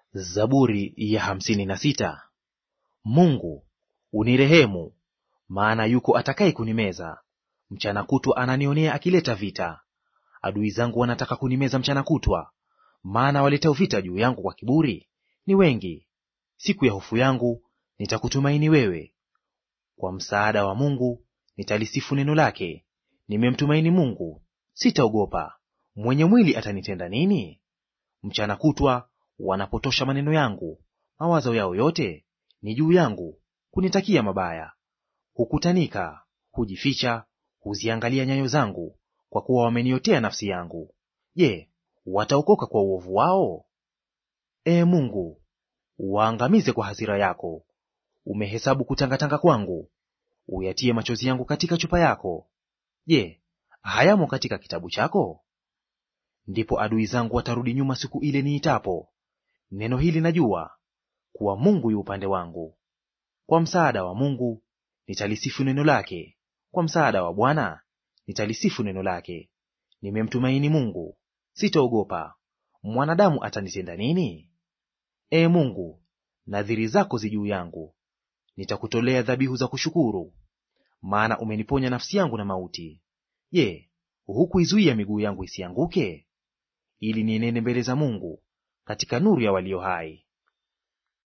Zaburi ya hamsini na sita. Mungu unirehemu, maana yuko atakaye kunimeza. Mchana kutwa ananionea akileta vita. Adui zangu wanataka kunimeza mchana kutwa, maana waletao vita juu yangu kwa kiburi ni wengi. Siku ya hofu yangu nitakutumaini wewe. Kwa msaada wa Mungu nitalisifu neno lake. Nimemtumaini Mungu, sitaogopa. Mwenye mwili atanitenda nini? Mchana kutwa wanapotosha maneno yangu, mawazo yao yote ni juu yangu, kunitakia mabaya. Hukutanika, hujificha, huziangalia nyayo zangu, kwa kuwa wameniotea nafsi yangu. Je, wataokoka kwa uovu wao? Ee Mungu, waangamize kwa hasira yako. Umehesabu kutangatanga kwangu, uyatie machozi yangu katika chupa yako. Je, hayamo katika kitabu chako? Ndipo adui zangu watarudi nyuma siku ile niitapo. Neno hili najua, kuwa Mungu yu upande wangu. Kwa msaada wa Mungu nitalisifu neno lake, kwa msaada wa Bwana nitalisifu neno lake. Nimemtumaini Mungu, sitaogopa. Mwanadamu atanitenda nini? Ee Mungu, nadhiri zako zi juu yangu. Nitakutolea dhabihu za kushukuru, maana umeniponya nafsi yangu na mauti. Je, hukuizuia miguu yangu isianguke? Ili nienende mbele za Mungu katika nuru ya walio hai.